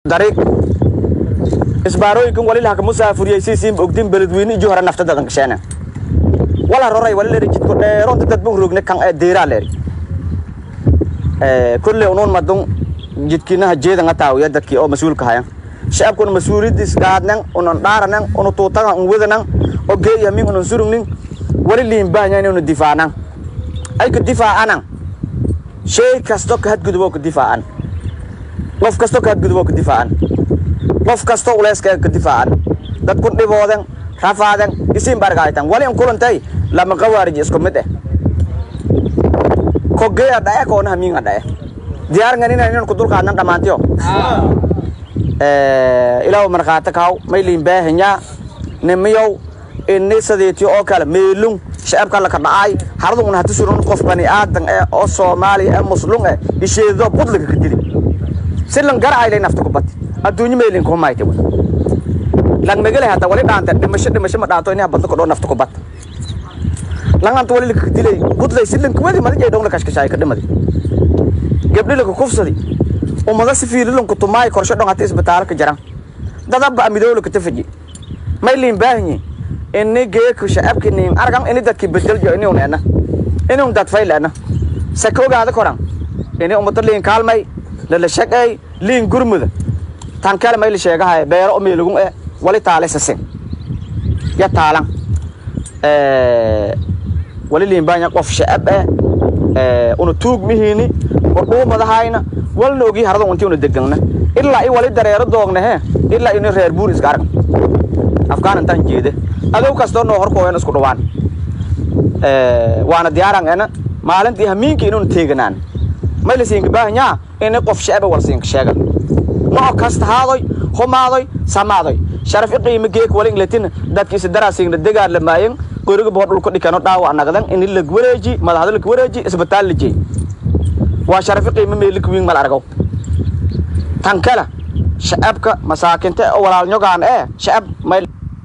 dariiq isbaarooyinkan wali laha kamusaafuriyey siisiin ogdin beledweyne iju hore nafta dadan gasheena wala roray wali leeri jidko dheeronta dad bun rogne kan ee deeraa leeri kulle unuun madun jidkinaha jeedanga taawiya dadkii oo mas-uulka hayan shacabkuna mas-uuliyadiis gaadnan unan dhaaranan unu tuutagan un wadanan oo geeyamin unan surugnin wali liinbaanya inaynu difaanan ay ka difaacanan shay kasto ka hadguduboo ka difaacan qof kasto ka hadguduboo ka difaacan qof kasto uleyska ka difaacan dadkun dhiboodan rafaadan isiin bargaaytan wali in kulantay lama qawaarij isku mid eh kogeya dhae koona hamiinga dhae diyaarangan inaynan ku dulkaadnan dhammaantiyo ilaahu markhaati kaw mayliin baahanyaa nimiyow ini sadeetiyo oo kale meelung shacabka laka dhacay haradun hati surun qof bani aadan eh oo soomaaliya ee muslum eh isheedo budlaga ka dili si lan garacaylay nafta ku bati adduunyo meelin kuma mayte wey lang megale hata wali dhaanta dhimasho dhimasho ma dhaanto inaha badna kodhoo nafta ku bat langanta wali laka dilay budlay si lanka wadi madajay dhong la kashkashaay ka dhimadi gabdhi laka kufsadi ummada si fiililanku tumaay korsho dhong hata isbitaalo ka jaran dadaba amidowla ka tafaji may liin baahanyi ini geeku shacabki nin argan ini dadki bedeljo ini un ena ini un dad fayl ena saka ogaada koran ini ummado liin kaalmay lala shaqeey liin gurmuda tan kale may la sheegahay beero o meelagun e wali taale sasin ya taalan wali liin baanya qof shacab eh una tuug mihiini oo dhuumadahayna walna ogi harada unti una degangna ilaa i wali dareero doogna he ilaa ini reer buur iska argan afgaan intaan jeede adow kastoo noo horkooyan isku dhawaan waana diyaaran ena maalintii hamiinka inuun teeganaan may la siinka baahanyaa ini qof shacaba wal siinka sheega nooc kasta haadoy humaadoy samaadoy sharaf i qiimo geek wali ingletin dadkiisa daraasiigna degaar la maayan qoriga bohor dhulka dhikano dhaawac nagdan ini lag wareeji madaxda lag wareeji isbitaal la jeey waa sharaf i qiimo meelik wiin mal argow tan kale shacabka masaakinta oo walaalnyogaan ee shacab may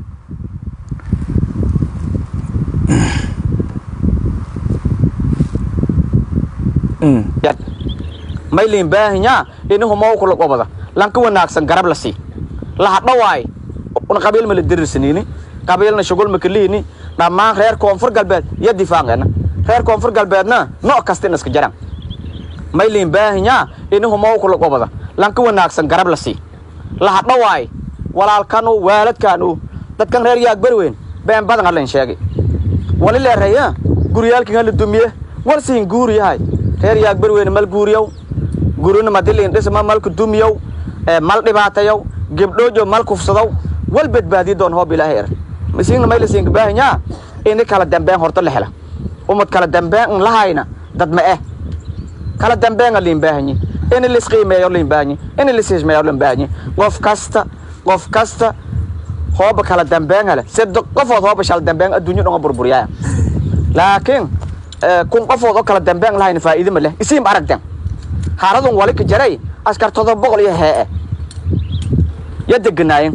mayliin baahanyaa ini humow kula qobada lanka wanaagsan garab la sii lahadhawaay una qabiil ma la dirirsaniini qabiilna shugul ma kaliini dhammaan reer koonfur galbeed iyo difaaqeena reer koonfur galbeedna nooc kasta in iska jaran mayliin baahanyaa ini humow kula qobada lanka wanaagsan garab la sii lahadhawaay walaalkanu waaladkaanu dadkan reer yaag berweyn been badan hadlayn sheegay wali leeraya guryaalkin hala dumiye war siin guur yahay reer yaag berweyne mal guuriyow gurina madiliin dhisma malku dumiyow mal dhibaatayow gebdhoojo mal kufsadow wal badbaadiyo doon hoob ilaahay er masiigna mayla siinka baahanyaa ini kala dambeen horto la hela umad kala dambeen in lahayna dad ma eh kala dambeenga liin baahanyi ini lisqiimeeyo liin baahanyi ini lisismeeyo liin baahanyi qof kasta qof kasta hooba kala dambeen hele sida qofood hooba shal dambeen adduunyo dhonga burburiyaa laakiin kun qofood oo kala dambeen lahayna faa'iido ma leh isiim aragden haaladun wali ka jaray askar todoba boqol iyo hee ya deganaayen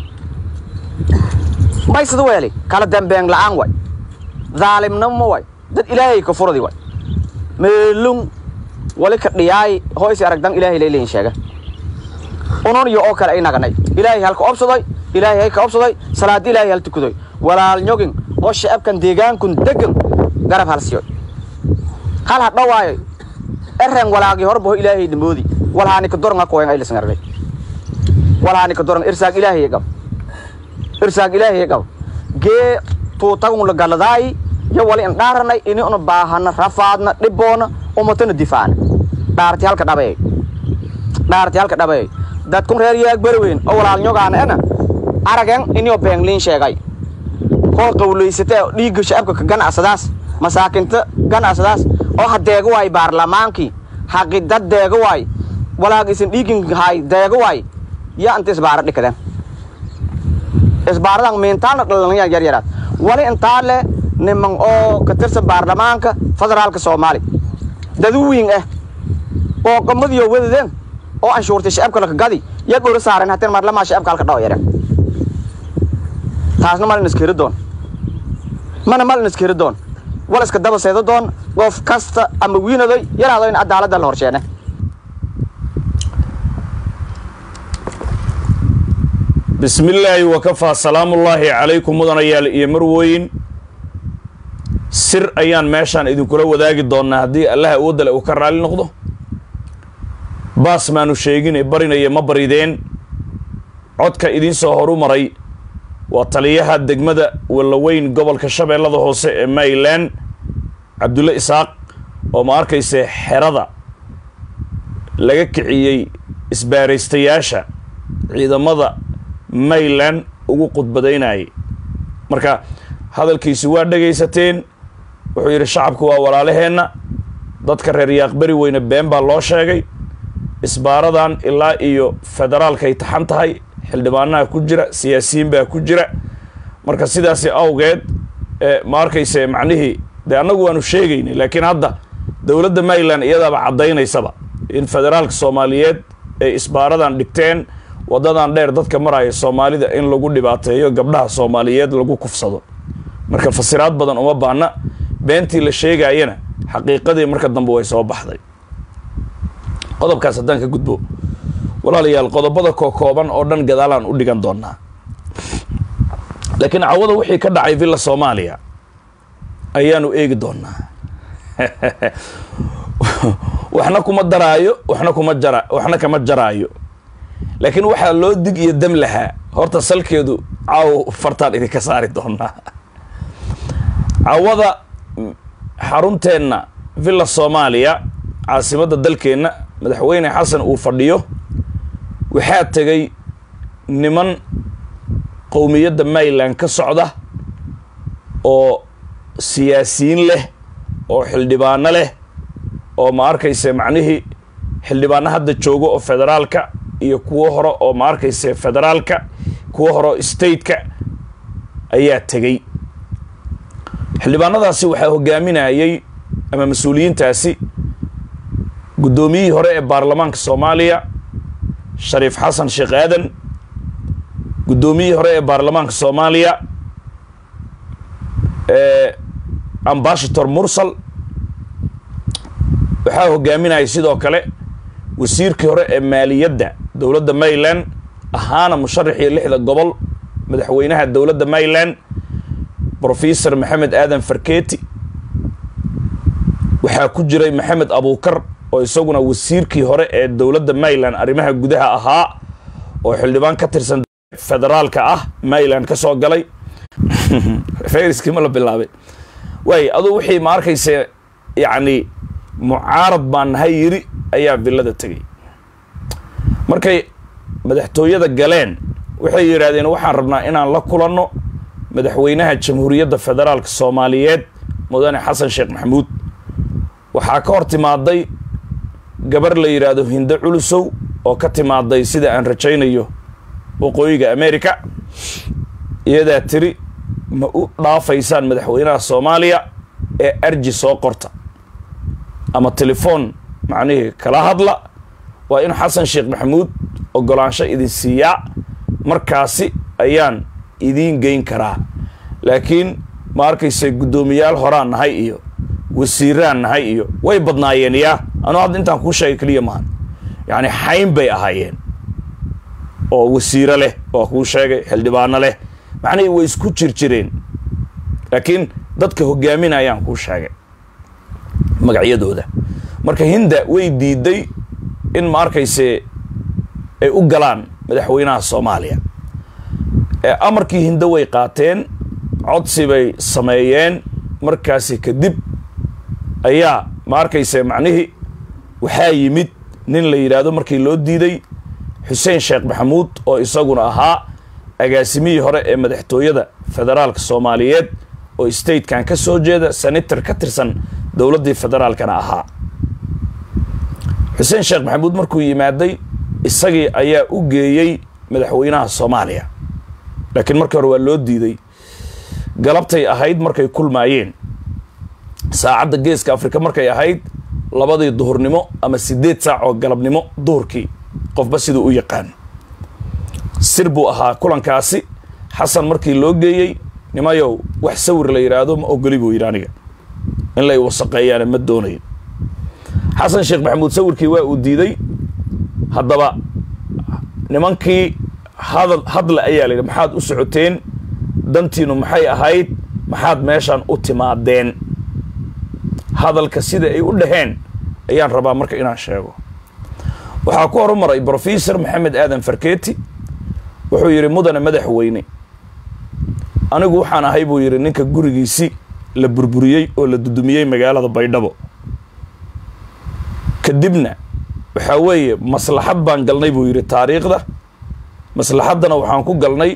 may sida weeli kala dambeen la'aan way dhaalimnimo way dad ilaahay ka furadi way meelun wali ka dhiyaay hoysi aragdan ilaahay layleyin sheega unon iyo oo kale ay naganay ilaahay halka obsaday ilaahay hay ka obsaday salaad ilaahay hal tukadoy walaal nyogin oo shacabkan deegaankun degan garab halsiyoy hal ha dhawaayo eren walaagi horbaho ilaahay dhamoodi walhaani ka doran hakoyan ayla sangargay walhaani ka doran irsaag ilaahay gab irsaag ilaahay gab gee tuutagun la galadaay yo wali in dhaaranay ini una baahana rafaadna dhiboona umatana difaacna dhaarti halka dhabayay dhaarti halka dhabayay dadkun reer yaag berweyn oo walaalnyogaana ena aragen inio beengliin sheegay koo qawlaysatee dhiigga shacabka ka ganacsadaas masaakinta ganacsadaas oo ha deega waay baarlamaankii haqidad deega waay walaag isin dhiigin hay deega waay ya inta isbaara dhikadeen isbaaradan miintaalna dhalanya yaryaraad wali intaa le niman oo ka tirsan baarlamaanka federaalka soomaali daduwiin ah oo qamadiyo wadadeen oo anshuurtay shacabka laka gadi ya dhora saaren hateen marlamaa shacabka halka dhaw yareen taasna malin iskeri doon mana malin iskeri doon wal iska daba seedo doon qof kasta ama wiinadoy yaraado in cadaaladda la horsheene bismi illaahi wakafaa salaamullaahi calaykum mudanayaal iyo marwooyin sir ayaan meeshaan idinkula wadaagi doonnaa haddii allaha awoodale uu ka raalli noqdo baas maanu sheegine barinaya ma barideen codka idiin soo horu maray waa taliyaha degmada wallaweyn gobolka shabeellada hoose ee maryland cabdulle isaaq oo ma arkayse xerada laga kiciyey isbaaraystayaasha ciidamada maryland ugu khudbadaynayay marka hadalkiisi waa dhegaysateen wuxuu yidhi shacabku waa walaalaheenna dadka reer yaaqberi weyne been baa loo sheegay isbaaradan ilaa iyo federaalkay taxan tahay xildhibaanaha ku jira siyaasiyiin baa ku jira marka sidaasi awgeed ma arkayse macnihii dee annagu waanu sheegaynay laakiin hadda dowladda maryland iyadaaba caddaynaysaba in federaalka soomaaliyeed ay isbaaradan dhigteen waddadan dheer dadka maraya soomaalida in lagu dhibaateeyo gabdhaha soomaaliyeed lagu kufsado marka fasiraad badan uma baahna beentii la sheegaayana xaqiiqadii marka dambe way soo baxday qodobkaas haddaan ka gudbo walaalayaal qodobada kookooban oo dhan gadaalaan u dhigan doonaa laakiin cawada wixii ka dhacay villa soomaaliya ayaanu eegi doonaa waxna kuma daraayo waxna kuma jara waxna kama jaraayo laakiin waxaa loo dig iyo dam lahaa horta salkeedu caaw fartaan idinka saari doonaa cawada xarunteenna villa soomaaliya caasimadda dalkeenna madaxweyne xasan uu fadhiyo waxaa tegay niman qowmiyadda maryland ka socda oo siyaasiyiin leh oo xildhibaano leh oo ma arkayse macnihii xildhibaano hadda joogo oo federaalka iyo kuwo hore oo ma arkayse federaalka kuwo hore oo stateka ayaa tegey xildhibaanadaasi waxaa hogaaminayay ama mas-uuliyiintaasi guddoomiyihii hore ee baarlamaanka soomaaliya shariif xasan sheekh aadan guddoomiyihii hore ee baarlamaanka soomaaliya ambashator mursal waxaa hogaaminayay sidoo kale wasiirkii hore ee maaliyadda dowladda maryland ahaana musharaxii lixda gobol madaxweynaha dowladda maryland brofesor maxamed aadan farketi waxaa ku jiray maxamed abuukar oo isaguna wasiirkii hore ee dowladda maryland arrimaha gudaha ahaa oo xildhibaan ka tirsan federaalka ah maryland ka soo galay fayriskii ma la bilaabay waay aduu wixii ma arkayse yacni mucaarad baan nahay yiri ayaa villada tegay markay madaxtooyada galeen waxay yidhaahdeen waxaan rabnaa inaan la kulanno madaxweynaha jamhuuriyadda federaalka soomaaliyeed mudane xasan sheekh maxamuud waxaa ka hor timaaday gabar la yidhaahdo hindo culusow oo ka timaaday sida aan rajaynayo waqooyiga america iyadaa tiri ma u dhaafaysaan madaxweynaha soomaaliya ee arji soo qorta ama telefoon macnihii kala hadla waa in xasan sheekh maxamuud ogolaansho idin siiyaa markaasi ayaan idiin geyn karaa laakiin ma arkayse guddoomiyaal horaan nahay iyo wasiiraan nahay iyo way badnaayeen yaa anuu hadda intaan kuu sheegay keliya maahan yacni xayn bay ahaayeen oo wasiiro leh waa kuu sheegay xildhibaano leh macnihii way isku jir jireen laakiin dadka hogaaminayaan kuu sheegay magacyadooda marka hinda way diiday in ma arkayse ay u galaan madaxweynaha soomaaliya amarkii hindo way qaateen codsi bay sameeyeen markaasi kadib ayaa ma arkayse macnihii waxaa yimid nin la yidhaahdo markii loo diiday xuseen sheekh maxamuud oo isaguna ahaa agaasimihii hore ee madaxtooyada federaalka soomaaliyeed oo statekan ka soo jeeda senator ka tirsan dowladdii federaalkana ahaa xuseen sheekh maxamuud markuu yimaaday isagii ayaa u geeyey madaxweynaha soomaaliya laakiin markii hore waa loo diiday galabtay ahayd markay kulmaayeen saacadda geeska afrika markay ahayd labadii duhurnimo ama siddeed saac oo galabnimo duhurkii qofba siduu u yaqaan sir buu ahaa kulankaasi xasan markii loo geeyey nimayow wax sawir la yidhaahdo ma ogoli buu yidhi aniga in lay wasaqeeyaana ma doonayo xasan sheekh maxamuud sawirkii waa uu diiday haddaba nimankii hadal hadla ayaa la yidhi maxaad u socoteen dantiinu maxay ahayd maxaad meeshaan u timaadeen hadalka sida ay u dhaheen ayaan rabaa marka inaan sheego waxaa ku horumaray brofesor maxamed aadan farketi wuxuu yidhi mudane madaxweyne anigu waxaan ahay buu yidhi ninka gurigiisi la burburiyey oo la dudumiyey magaalada baydhabo kadibna waxaa weeye maslaxad baan galnay buu yidhi taariikhda maslaxaddana waxaan ku galnay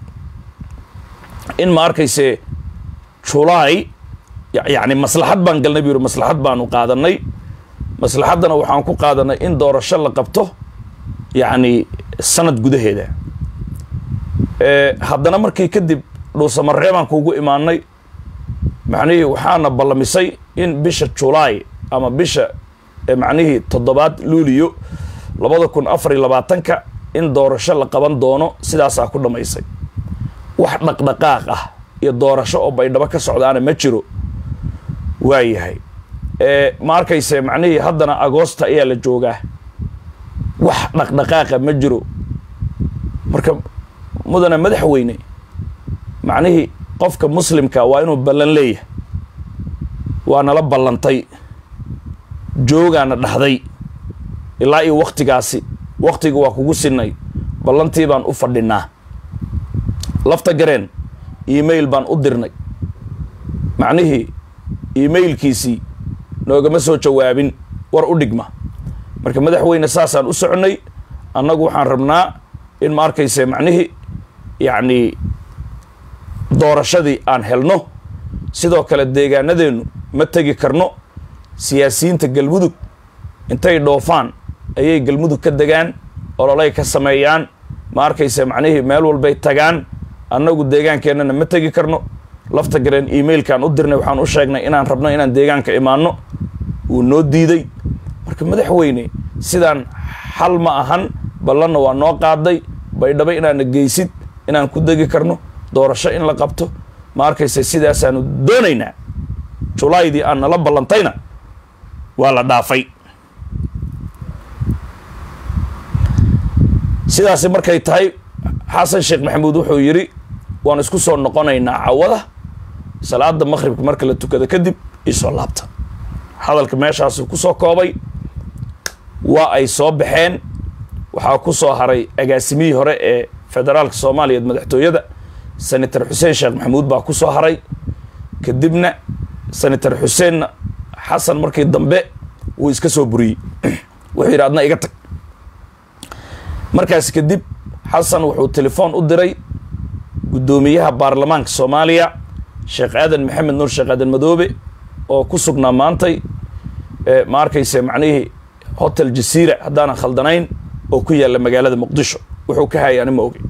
in ma arkayse julaay yacni maslaxad baan galnay buu yidhi maslaxad baanu qaadanay maslaxaddana waxaan ku qaadanay in doorasho la qabto yacni sanad gudaheeda haddana markii kadib dhuusamaree baan kuugu imaanay macnihii waxaana ballamisay in bisha julaay ama bisha macnihii toddobaad luuliyo labada kun afar iyo labaatanka in doorasho la qaban doono sidaasaa ku dhammaysay wax dhaqdhaqaaq ah iyo doorasho oo baydhabo ka socdaana ma jiro waayahay ma arkayse macnihii haddana agoosta ayaa la joogaa wax dhaqdhaqaaqa ma jiro marka mudane madaxweyne macnihii qofka muslimka waa inuu ballan leeyahay waa nala ballantay joogaana dhahday ilaa iyo wakhtigaasi wakhtiga waa kugu sinay ballantii baan u fadhinaa lafta gareen email baan u dirnay macnihii emailkiisii noogama soo jawaabin war u dhigma marka madaxweyne saasaan u soconnay annagu waxaan rabnaa in ma arkayse macnihii yacni doorashadii aan helno sidoo kale deegaanadeennu ma tegi karno siyaasiyiinta galmudug intay dhoofaan ayay galmudug ka degaan ololay ka sameeyaan ma arkayse macnihii meel walbay tagaan annagu deegaankeennana ma tegi karno lafta gareen emailkaan u dirnay waxaan u sheegnay inaan rabno inaan deegaanka imaanno wuu noo diiday marka madaxweyne sidaan xal ma ahan ballanna waa noo qaaday baydhabo inaana geysid inaan ku degi karno doorasho in la qabto ma arkayse sidaasaanu doonaynaa julaydii aan nala ballantayna waa la dhaafay sidaasi markay tahay xasan sheekh maxamuud wuxuu yidhi waan isku soo noqonaynaa cawada salaada maqhribka marka la tukado kadib iisoo laabta hadalka meeshaasu ku soo koobay waa ay soo baxeen waxaa ku soo haray agaasimihii hore ee federaalka soomaaliyeed madaxtooyada senator xuseen sheekh maxamuud baa ku soo haray kadibna senator xuseenna xasan markii dambe wuu iska soo buriyey wuxuu yidhi adna iga tag markaas kadib xasan wuxuu telefoon u diray guddoomiyaha baarlamaanka soomaaliya sheekh aadan maxamed nuur sheekh aadan madoobe oo ku sugnaa maantay ma arkayse macnihii hotel jasiira haddaanan khaldanayn oo ku yaalla magaalada muqdisho wuxuu ka hayay ani ma ogi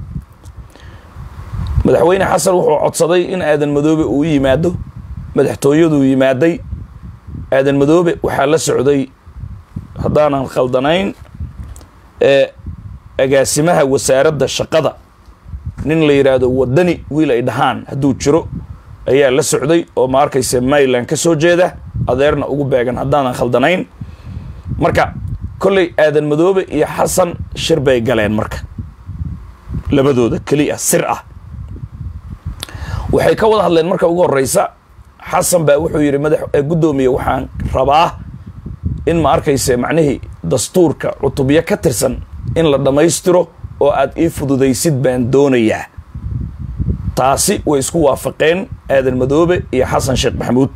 madaxweyne xasan wuxuu codsaday in aadan madoobe uu yimaado madaxtooyaduu yimaaday aadan madoobe waxaa la socday haddaanan khaldanayn ee agaasimaha wasaaradda shaqada nin la yidhaahdo waddani wiil ay dhahaan hadduu jiro ayaa la socday oo ma arkayse maryland ka soo jeeda adeerna ugu beegan haddaanan khaldanayn marka kolley aadan madoobe iyo xasan shir bay galeen marka labadooda keliya sir ah waxay ka wada hadleen marka ugu horeysa xasan baa wuxuu yidhi madax guddoomiye waxaan rabaa in ma arkayse macnihii dastuurka cutubyo ka tirsan in la dhammaystiro oo aad ii fududaysid baan doonayaa taasi way isku waafaqeen aadan madoobe iyo xasan sheekh maxamuud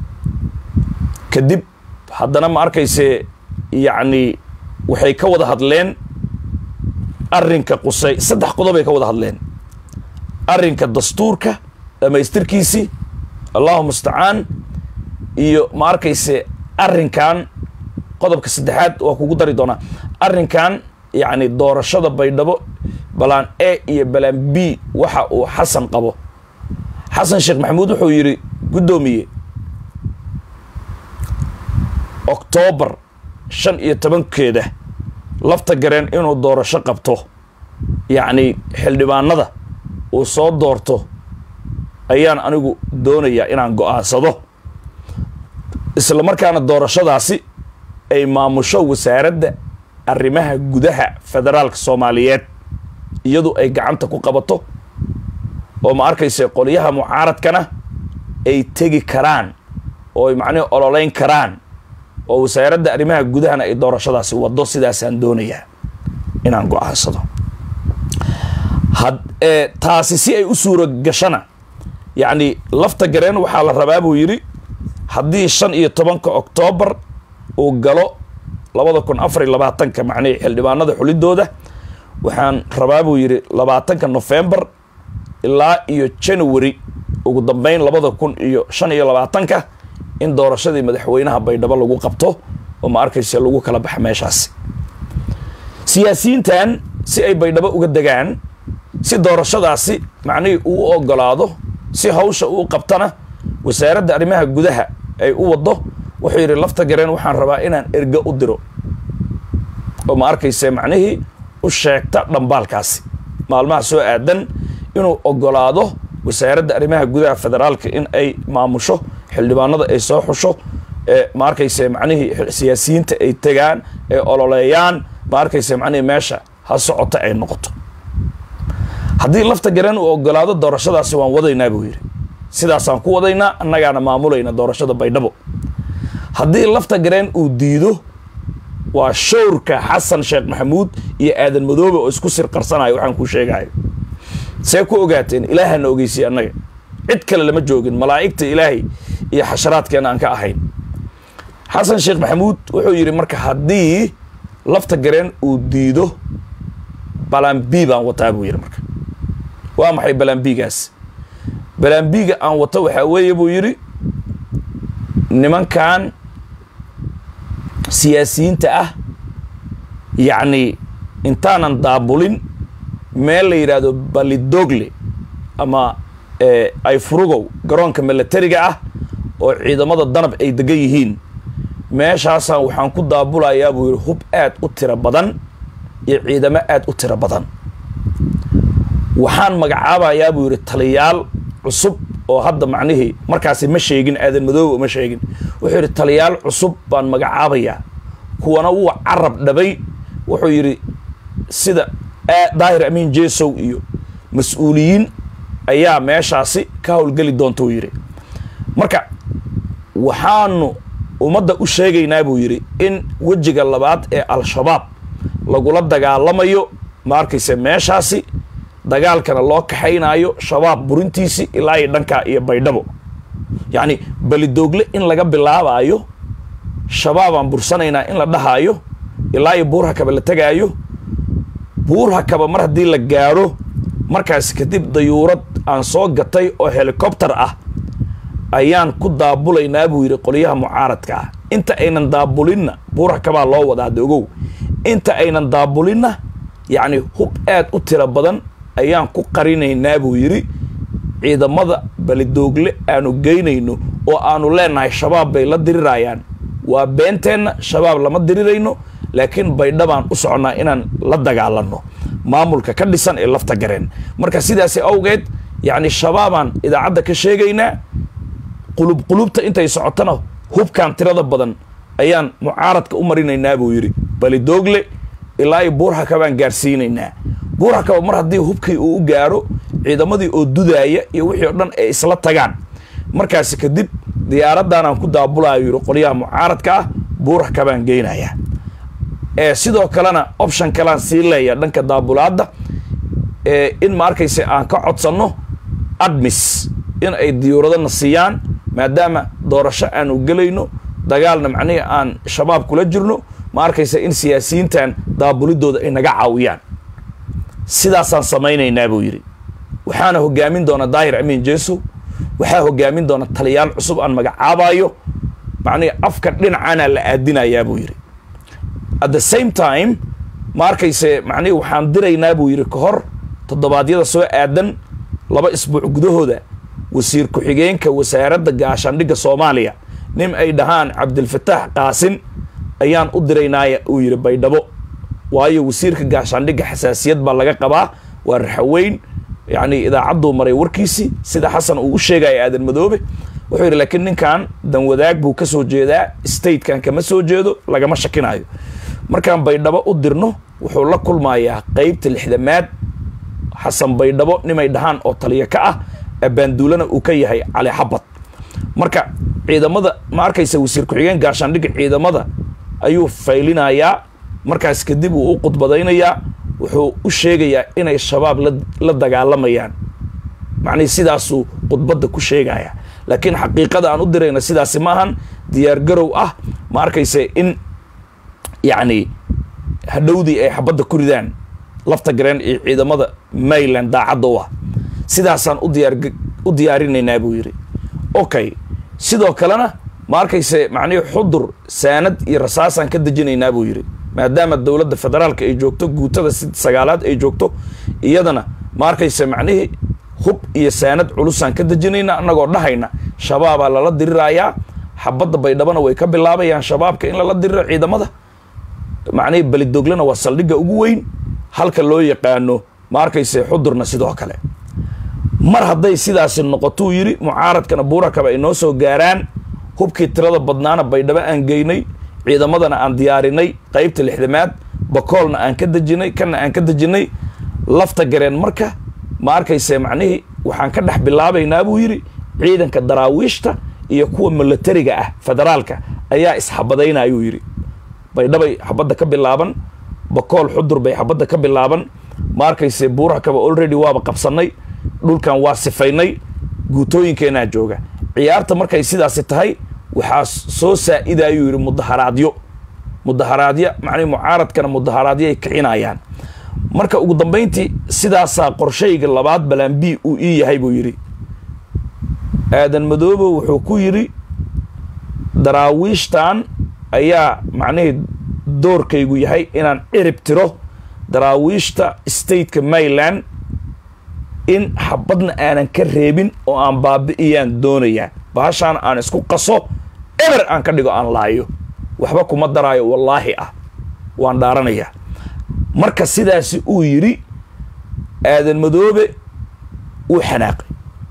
kadib haddana ma arkayse yacni waxay ka wada hadleen arrinka qusay saddex qodobay ka wada hadleen arrinka dastuurka dhammaystirkiisii allahu mustacaan iyo ma arkayse arrinkan qodobka saddexaad waa kugu dari doonaa arrinkan yacni doorashada baydhabo balaan e iyo balaan b waxa uu xasan qabo xasan sheekh maxamuud wuxuu yidhi guddoomiye oktoobar shan iyo tobankeeda lafta gareen inuu doorasho qabto yacni xildhibaanada uu soo doorto ayaan anigu doonayaa inaan go-aansado isla markaana doorashadaasi ay maamusho wasaaradda arrimaha gudaha federaalka soomaaliyeed iyadu ay gacanta ku qabato oo ma arkayse qolyaha mucaaradkana ay tegi karaan oo ay macnihi ololeyn karaan oo wasaaradda arrimaha gudahana ay doorashadaasi waddo sidaasaan doonayaa inaan go-aansado had taasi si ay u suuro gashana yacni lafta gareen waxaa la rabaa buu yidhi haddii shan iyo tobanka oktoobar uu galo labada kun afar iyo labaatanka macnihi xildhibaanada xulidooda waxaan rabaa buu yidhi labaatanka nofembar ilaa iyo january ugu dambeyn labada kun iyo shan iyo labaatanka in doorashadii madaxweynaha baydhabo lagu qabto oo ma arkayse lagu kala baxa meeshaasi siyaasiyiintan si ay baydhabo uga degaan si doorashadaasi macnihii uu ogolaado si hawsha uu qabtana wasaaradda arrimaha gudaha ay u waddo wuxuu yidhi lafta gareen waxaan rabaa inaan erge u diro oo ma arkayse macnihii u sheegta dhambaalkaasi maalmaha soo aadan inuu ogolaado wasaaradda arrimaha gudaha federaalka in ay maamusho xildhibaanada ay soo xusho ee ma arkayse macnihii siyaasiyiinta ay tegaan ay ololeeyaan ma arkayse macnihii meesha ha socota ay noqoto haddii lafta gareen uu ogolaado doorashadaasi waan wadaynaa buu yidhi sidaasaan ku wadaynaa annagaana maamulayna doorashada baydhabo haddii lafta gareen uu diido waa showrka xasan sheekh maxamuud iyo aadan madoobe oo isku sir qarsanayo waxaan kuu sheegayo see ku ogaateen ilaahana ogeysiye annaga cid kale lama joogin malaa'igta ilaahay iyo xasharaadkeena aan ka ahayn xasan sheekh maxamuud wuxuu yidhi marka haddii lafta gareen uu diido balambi baan wataa buu yidhi marka waa maxay balambigaas balambiga aan wato waxaa weeye buu yidhi nimankan siyaasiyiinta ah yacni intaanan daabulin meel la yidhaahdo balidogle ama ay furugow garoonka milatariga ah oo ciidamada danab ay degan yihiin meeshaasaan waxaan ku daabulayaa buu yidhi hub aad u tiro badan iyo ciidamo aad u tiro badan waxaan magacaabayaa buu yidhi taliyaal cusub oo hadda macnihii markaasi ma sheegin aadan madoobe ma sheegin wuxuu yidhi taliyaal cusub baan magacaabayaa kuwana wuu carab dhabay wuxuu yidhi sida daahir amiin jesow iyo mas-uuliyiin ayaa meeshaasi ka howlgeli doonta uu yidhi marka waxaanu ummadda u sheegaynaa buu yidhi in wejiga labaad ee al-shabaab lagula dagaalamayo ma arkayse meeshaasi dagaalkana loo kaxaynaayo shabaab burintiisi ilaa iyo dhankaa iyo baydhabo yacni belidoogle in laga bilaabaayo shabaabaan bursanaynaa in la dhahaayo ilaa iyo buurhakaba la tegaayo buurhakaba mar haddii la gaadho markaas kadib dayuurad aan soo gatay oo helikobter ah ayaan ku daabulaynaa buu yidhi qolyaha mucaaradka ah inta aynan daabulinna buurhakabaa loo wadaa hadda ogow inta aynan daabulinna yacni hub aad u tiro badan ayaan ku qarinaynaa buu yidhi ciidamada balidoogle aanu geynayno oo aanu leenahay shabaab bay la dirirayaan waa beenteenna shabaab lama dirirayno laakiin baydhabaan u soconnaa inaan la dagaalanno maamulka ka dhisan ee lafta gareen marka sidaasi awgeed yacni shabaabaan idaacadda ka sheegaynaa qulub qulubta intay socotona hubkan tirada badan ayaan mucaaradka u marinaynaa buu yidhi balidoogle ilaa iyo buurhakabaan gaarsiinaynaa buurhakaba mar haddii hubkii uu u gaaro ciidamadii oo dudaaya iyo wixii o dhan ay isla tagaan markaasi kadib diyaaraddaanaan ku daabulayo yidhi qolyaha mucaaradka ah buurhakabaan geynayaa ee sidoo kalena option kalean sii leeya dhanka daabulaadda ee in ma arkayse aan ka codsanno admis in ay diyuuradana siiyaan maadaama doorasho aanu gelayno dagaalna macnihii aan shabaab kula jirno ma arkaysa in siyaasiyiintan daabulidooda ay naga caawiyaan sidaasaan samaynaynaa buu yidhi waxaana hogaamin doona daahir amiin jeesow waxaa hogaamin doona taliyaal cusub aan magacaabayo macnihii afka dhinacaana la aadinayaa buu yidhi at the same time ma arkayse macnihii waxaan diraynaa buu yidhi ka hor toddobaadyada soo aadan laba isbuuc gudahooda wasiir ku-xigeenka wasaaradda gaashaandhigga soomaaliya nin ay dhahaan cabdilfataax qaasin ayaan u diraynaaya uu yidhi baydhabo waayo wasiirka gaashaandhigga xasaasiyad baa laga qabaa waa raxaweyn yacni idaacadduu maray warkiisii sida xasan uu u sheegaya aadan madoobe wuxuu yidhi laakiin ninkan danwadaag buu ka soo jeedaa statekan kama soo jeedo lagama shakinayo markaan baydhabo u dirno wuxuu la kulmayaa qeybta lixdamaad xasan baydhabo nimay dhahaan oo taliya ka ah abaanduulana uu ka yahay cali xabad marka ciidamada ma arkaysa wasiir ku-xigeen gaashaandhigga ciidamada ayuu faylinayaa markaas kadib uu u khudbadaynayaa wuxuu u sheegayaa inay shabaab la dagaalamayaan macnihii sidaasuu khudbadda ku sheegaya laakiin xaqiiqada aan u dirayna sidaasi maahan diyaargarow ah ma arkayse in yacni hadhowdii ay xabadda ku ridaan lafta gareen iyo ciidamada mayland daacadda u ah sidaasaan u diyaar u diyaarinaynaa buu yidhi okay sidoo kalena ma arkayse macnihii xudur saanad iyo rasaasaan ka dejinaynaa buu yidhi maadaama dowladda federaalka ay joogto guutada si sagaalaad ay joogto iyadana ma arkayse macnihii hub iyo saanad culusaan ka dejinayna annagoo dhahayna shabaabaa lala dirirayaa xabadda baydhabana way ka bilaabayaan shabaabka in lala diriro ciidamada macnihii belidoglena waa saldhigga ugu weyn halka loo yaqaano ma arkayse xudurna sidoo kale mar hadday sidaasi noqotuu yidhi mucaaradkana buurakaba ay noo soo gaaraan hubkii tirada badnaana baydhabo aan geynay ciidamadana aan diyaarinay qaybta lixdamaad bakoolna aan ka dejinay kana aan ka dejinay lafta gareen marka ma arkayse macnihii waxaan ka dhex bilaabaynaa buu yidhi ciidanka daraawiishta iyo kuwa milatariga ah federaalka ayaa isxabadaynayuu yidhi baydhabay xabadda ka bilaaban bakool xudur bay xabadda ka bilaaban ma arkayse buurakaba already waaba qabsanay dhulkan waa sifaynay guutooyinkeenaa jooga ciyaarta markay sidaasi tahay waxaa soo saa-idayuu yidhi mudaharaadyo mudaharaadyo macnii mucaaradkana mudaharaadyo ay kicinayaan marka ugu dambayntii sidaasaa qorshayga labaad balaan b uu ii yahay buu yidhi aadan madoobe wuxuu ku yidhi daraawiishtan ayaa macnihii doorkaygu yahay inaan cirib tiro daraawiishta stateka mayland in xabadna aanan ka reebin oo aan baabi'iyaan doonayaa bahashaan aan isku qaso eber aan ka dhigo aan laayo waxba kuma daraayo wallaahi ah waan dhaaranayaa marka sidaasi uu yidhi aadan madoobe wuu xanaaqay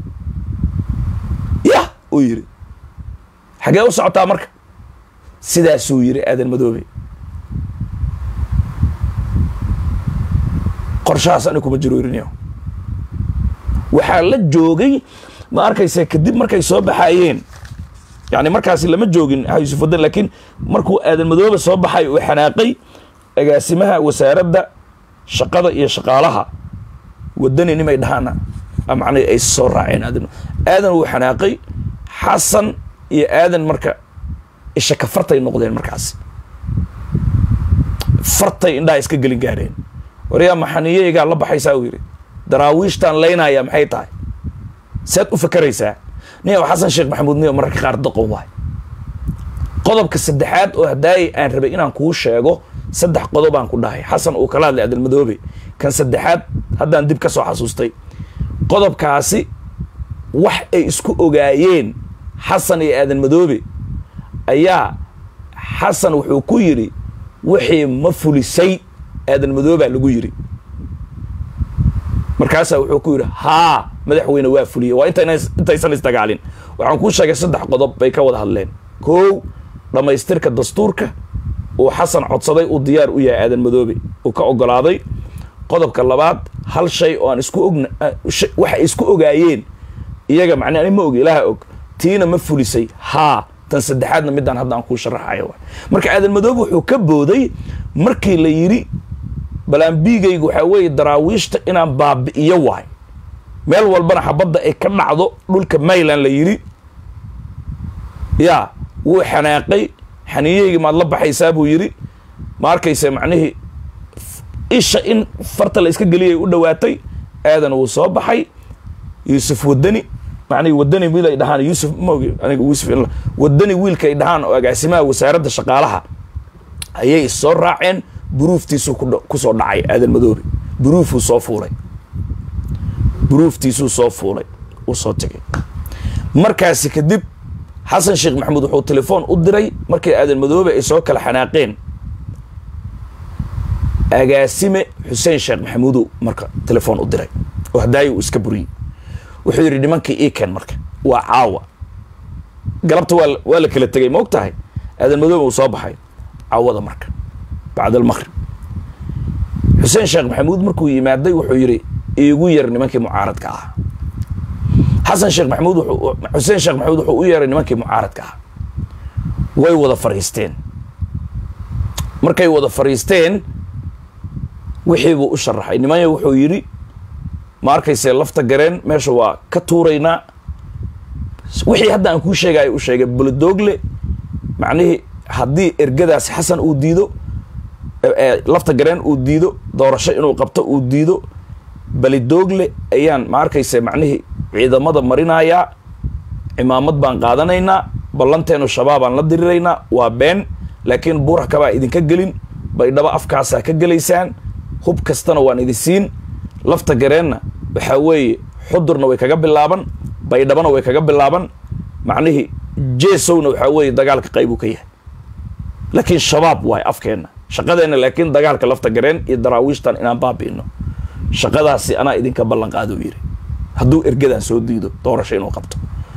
yah uu yidhi xagee u socotaa marka sidaasuu yidhi aadan madoobe qorshahaas ani kuma jiro irinyo waxaa la joogay ma arkaysa kadib markay soo baxayeen yani markaasi lama joogin yuusuf wadan laakiin markuu aadan madoobe soo baxay uu xanaaqay agaasimaha wasaaradda shaqada iyo shaqaalaha wadani nimay dhahaana macnay ay soo raaceen aadan aadan wuu xanaaqay xasan iyo aadan marka isha ka fartay noqdeen markaasi fartay indhaha iska gelin gaareen waryaa maxaniyeygaa la baxaysaa uu yidhi daraawiishtaan laynaya maxay tahay saad u fakeraysaa niyow xasan sheekh maxamuud niyo mararka qaar doqon waay qodobka saddexaad oo haddaayay aan rabay inaan kuu sheego saddex qodobaan ku dhahay xasan uu kala hadlay adalmadoobe kan saddexaad haddaan dib ka soo xasuustay qodobkaasi wax ay isku ogaayeen xasan iyo aadan madoobe ayaa xasan wuxuu ku yidhi wixii ma fulisay aadan madoobaa lagu yidhi markaasaa wuxuu ku yidhi haa madaxweyne waa fuliyey waa intaysan isdagaalin waxaan kuu sheegay saddex qodob bay ka wada hadleen kow dhammaystirka dastuurka uu xasan codsaday uu diyaar u yahay aadan madoobe uu ka ogolaaday qodobka labaad hal shay oo aan isku ogna waxay isku ogaayeen iyaga macne ani ma og ilaaha og tiina ma fulisay haa tan saddexaadna midaan hadda aan kuu sharaxayo waay marka aadan madoobe wuxuu ka booday markii la yidhi balaanbiigaygu waxaa weeye daraawiishta inaan baabi'iyo waay meel walbana xabadda ay ka dhacdo dhulka mayland la yidhi yaa wuu xanaaqay xaniyahaygii maad la baxaysaa buu yidhi ma arkaysa macnihii isha in farta la iska geliyay u dhowaatay aadan wuu soo baxay yuusuf wadani macnihi wadani wiil ay dhahaan yuusuf maogi aniga yuusuf wadani wiilka ay dhahaan oo agaasimaha wasaaradda shaqaalaha ayay soo raaceen buruuftiisuu kusoo dhacay aadan madoobe buruufuu soo fuulay buruuftiisuu soo fuulay uu soo tegay markaasi kadib xasan sheekh maxamuud wuxuu telefoon u diray markii aadan madoobe ay soo kala xanaaqeen agaasime xuseen sheekh maxamuudow marka telefoon u diray oo hadaayo uu iska buriyey wuxuu yidhi nimankii ii keen marka waa caawa galabta waa waa la kala tegay ma og tahay aadan madoobe uu soo baxay caawada marka bacd almaqrib xuseen sheekh maxamuud markuu yimaaday wuxuu yidhi iigu yar nimankii mucaaradka ah xasan sheekh maxamuud wuxuu xuseen sheekh maxamuud wuxuu u yeeray nimankii mucaaradka ah way wada fadhiisteen markay wada fadhiisteen wixii buu u sharaxay nimanya wuxuu yidhi ma arkayse lafta gareen meesha waa ka tuuraynaa wixii hadda aan kuu sheegayo u sheegay buladoogle macnihii haddii ergadaasi xasan uu diido lafta gareen uu diido doorasho inuu qabto uu diido balidoogle ayaan ma arkayse macnihii ciidamada marinayaa cimaamad baan qaadanaynaa ballanteenu shabaabaan la diriraynaa waa been laakiin buurax kabaa idinka gelin baydhabo afkaasaa ka gelaysaan hub kastana waan idin siin lafta gareenna waxaa weeye xudurna way kaga bilaaban baydhabona way kaga bilaaban macnihii jesowna waxaa weeye dagaalka qaybuu ka yahay laakiin shabaab waay afkeenna shaqadeenna laakiin dagaalka lafta gareen iyo daraawiishtan inaan baabi'ino shaqadaasi anaa idinka ballan qaado yidhi hadduu ergadan soo diido doorasho inuu qabto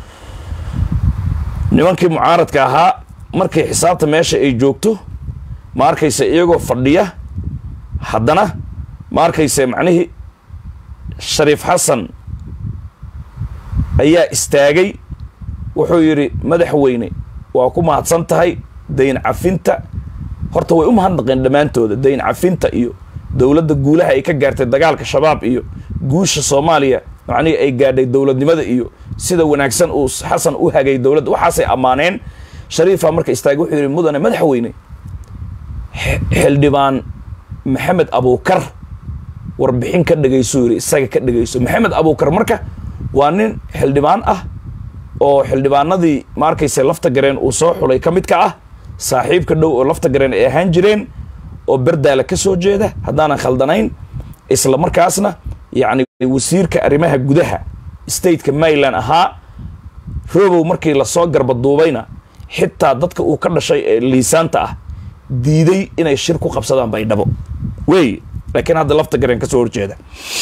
nimankii mucaaradka ahaa markay xisaabta meesha ay joogto ma arkayse iyagoo fadhiya haddana ma arkayse macnihii shariif xasan ayaa istaagay wuxuu yidhi madaxweyne waa ku mahadsan tahay dayn cafinta horta way u mahadnaqeen dhammaantooda dayn cafinta iyo dowladda guulaha ay ka gaartay dagaalka shabaab iyo guusha soomaaliya macnihii ay gaadhay dowladnimada iyo sida wanaagsan uu xasan u hagay dowladda waxaasay ammaaneen shariifa marka istaagay wuxuu yidhi mudane madaxweyne xildhibaan maxamed abuukar warbixin ka dhegayso yidhi isaga ka dhegayso maxamed abuukar marka waa nin xildhibaan ah oo xildhibaanadii ma arkayse lafta gareen uu soo xulay ka mid ka ah saaxiibka dhow oo lafta gareen ay ahaan jireen oo berdaala ka soo jeeda haddaanan khaldanayn isla markaasna yacni wasiirka arrimaha gudaha stateka maryland ahaa robow markii lasoo garbaduubayna xitaa dadka uu ka dhashay ee liisaanta ah diiday inay shir ku qabsadaan baydhabo wey laakiin hadda lafta gareen ka soo horjeeda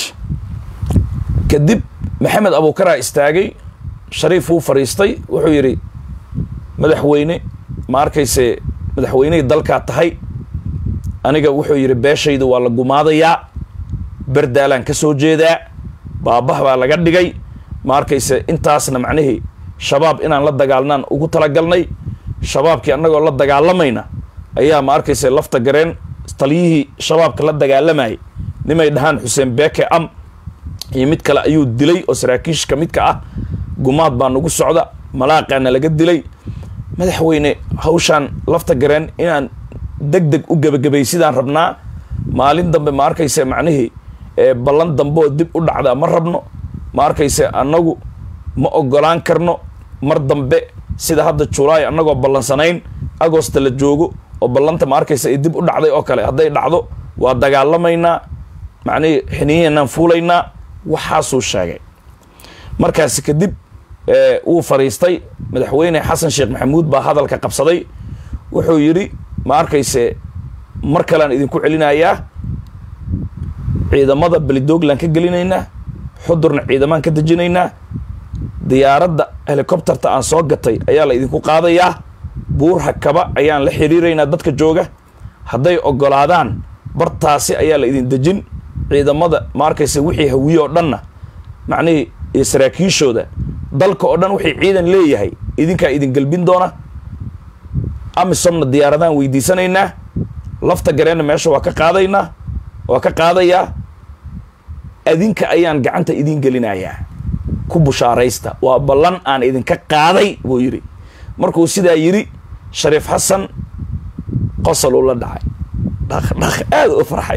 kadib maxamed abuukaraa istaagay shariif wuu fadhiistay wuxuu yidhi madaxweyne ma arkayse madaxweynihii dalkaa tahay aniga wuxuu yidhi beeshayda waa la gumaadayaa berdaalaan ka soo jeedaa baabah baa laga dhigay ma arkayse intaasna macnihii shabaab inaan la dagaalnaan ugu talagalnay shabaabkii annagoo la dagaalamayna ayaa ma arkayse lafta gareen taliyihii shabaabka la dagaalamayay nimay dhahaan xuseen beeke am iyo mid kale ayuu dilay oo saraakiishka midka ah gumaad baa nagu socda malaaqaana laga dilay madaxweyne hawshaan lafta gareen inaan deg deg u gebagabay sidaan rabnaa maalin dambe ma arkayse macnihii ballan dambe oo dib u dhacdaa ma rabno ma arkayse annagu ma ogolaan karno mar dambe sida hadda julaay annagoo ballansanayn agosta la joogo oo ballanta ma arkayse ay dib u dhacday oo kale hadday dhacdo waa dagaalamaynaa macnihii xiniyaheennaan fuulaynaa waxaasuu sheegay markaasi kadib wuu fadhiistay madaxweyne xasan sheekh maxamuud baa hadalka qabsaday wuxuu yidhi ma arkayse mar kalean idinku celinayaa ciidamada belidooglaan ka gelinaynaa xudurna ciidamaan ka dejinaynaa diyaaradda helicopterta aan soo gatay ayaa la idinku qaadayaa buur hakaba ayaan la xiriiraynaa dadka jooga hadday ogolaadaan bartaasi ayaa la idin dejin ciidamada ma arkayse wixii hawiye oo dhanna macnihii iyo saraakiishooda dalka oo dhan wixii ciidan leeyahay idinkaa idin gelbin doona amisomna diyaaradaan weydiisanaynaa lafta gareenna meesha waa ka qaadaynaa waa ka qaadayaa adinka ayaan gacanta idin gelinayaa ku bushaaraysta waa ballan aan idinka qaaday buu yidhi markuu sidaa yidhi shariif xasan qosol uu la dhacay dhaqdhaq aada u farxay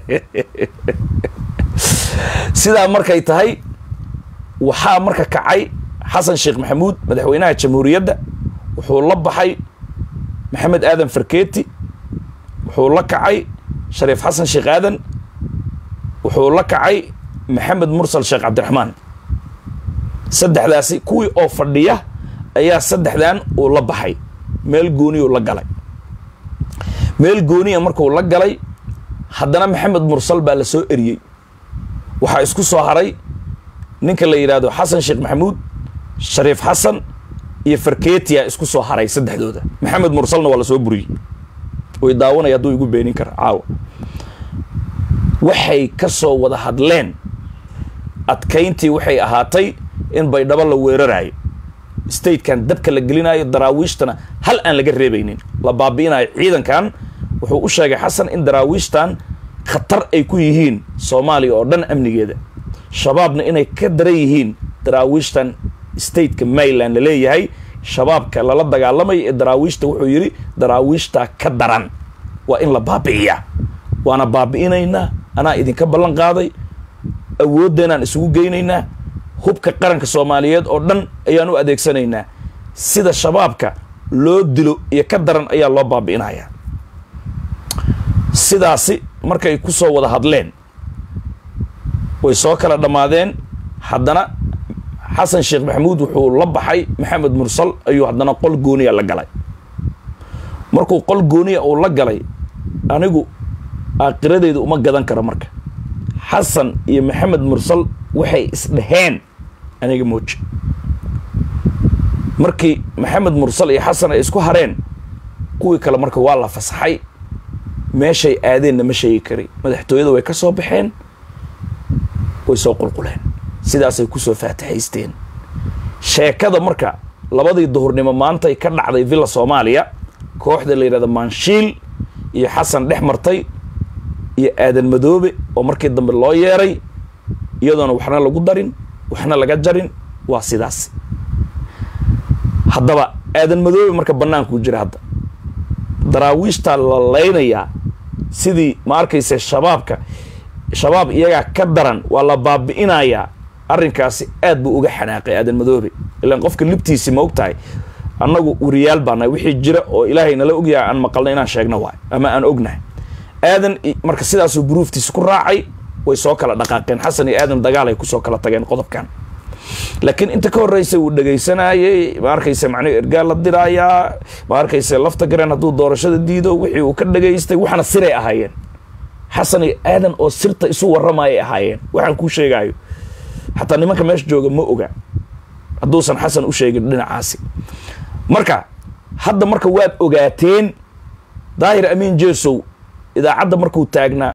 sidaa markay tahay waxaa marka kacay xasan sheekh maxamuud madaxweynaha jamhuuriyadda wuxuu la baxay maxamed aadan farkeeti wuxuu la kacay shariif xasan sheekh aadan wuxuu la kacay maxamed mursal sheekh cabdiraxmaan saddexdaasi kuwii oo fadhiya ayaa saddexdan uu la baxay meel gooniyuu la galay meel gooniya markuu la galay haddana maxamed mursal baa la soo eriyey waxaa isku soo haray ninka la yidhaahdo xasan sheekh maxamuud shariif xasan iyo farketia isku soo haray saddexdooda maxamed mursalna waa la soo buriyey way daawanaya hadduu igu beenin kara caawa waxay ka soo wada hadleen adkayntii waxay ahaatay in baydhabo la weerarayo statekan dabka la gelinayo daraawiishtana hal aan laga reebaynin la baabi'inayo ciidankan wuxuu u sheegay xasan in daraawiishtan khatar ay ku yihiin soomaaliya oo dhan amnigeeda shabaabna inay ka daran yihiin daraawiishtan stateka maryland la leeyahay shabaabka lala dagaalamaya ee daraawiishta wuxuu yidhi daraawiishtaa ka daran waa in la baabi'iyaa waana baabi'inaynaa anaa idinka ballan qaaday awooddeenaan isugu geynaynaa hubka qaranka soomaaliyeed oo dhan ayaan u adeegsanaynaa sida shabaabka loo dilo iyo ka daran ayaa loo baabi'inayaa sidaasi markay ku soo wada hadleen way soo kala dhammaadeen haddana xasan sheekh maxamuud wuxuu la baxay maxamed mursal ayuu haddana qol gooniya la galay markuu qol gooniya uu la galay anigu aakiradeyda uma gadan karo marka xasan iyo maxamed mursal waxay isdheheen aniga mooji markii maxamed mursal iyo xasan ay isku hareen kuwii kale marka waa la fasaxay meeshay aadeenna ma sheegi kari madaxtooyada way ka soo baxeen way soo qulquleen sidaasay kusoo faataxaysteen sheekada marka labadii duhurnimo maantay ka dhacday villa soomaaliya kooxda la yidhahda maanshiil iyo xasan dhex martay iyo aadan madoobe oo markii dambe loo yeeray iyadoona waxna lagu darin waxna laga jarin waa sidaas haddaba aadan madoobe marka bannaankuu jira hadda daraawiishtaa la laynayaa sidii ma arkayse shabaabka shabaab iyagaa ka daran waa la baabi'inayaa arrinkaasi aad buu uga xanaaqay aadan madoobe ilaan qofka libtiisi ma og tahay annagu wariyaal baanahay wixii jira oo ilaahay nala ogyahay aan maqalna inaan sheegno waay ama aan ognahay aadan marka sidaasuu buruuftiisi ku raacay way soo kala dhaqaaqeen xasan iyo aadan dagaal ay kusoo kala tageen qodobkan laakiin inta ka horreysa uu dhegaysanayey ma arkayse macnihi ergaal la diraayaa ma arkayse lafta gareen hadduu doorashada diido wixii uu ka dhagaystay waxna siray ahaayeen xasan iyo aadan oo sirta isu warramayay ahaayeen waxaan kuu sheegaayo xataa nimanka meesha jooga ma oga hadduusan xasan u sheegin dhinacaasi marka hadda marka waad ogaateen daahir amiin jeesow idaacadda markuu taagnaa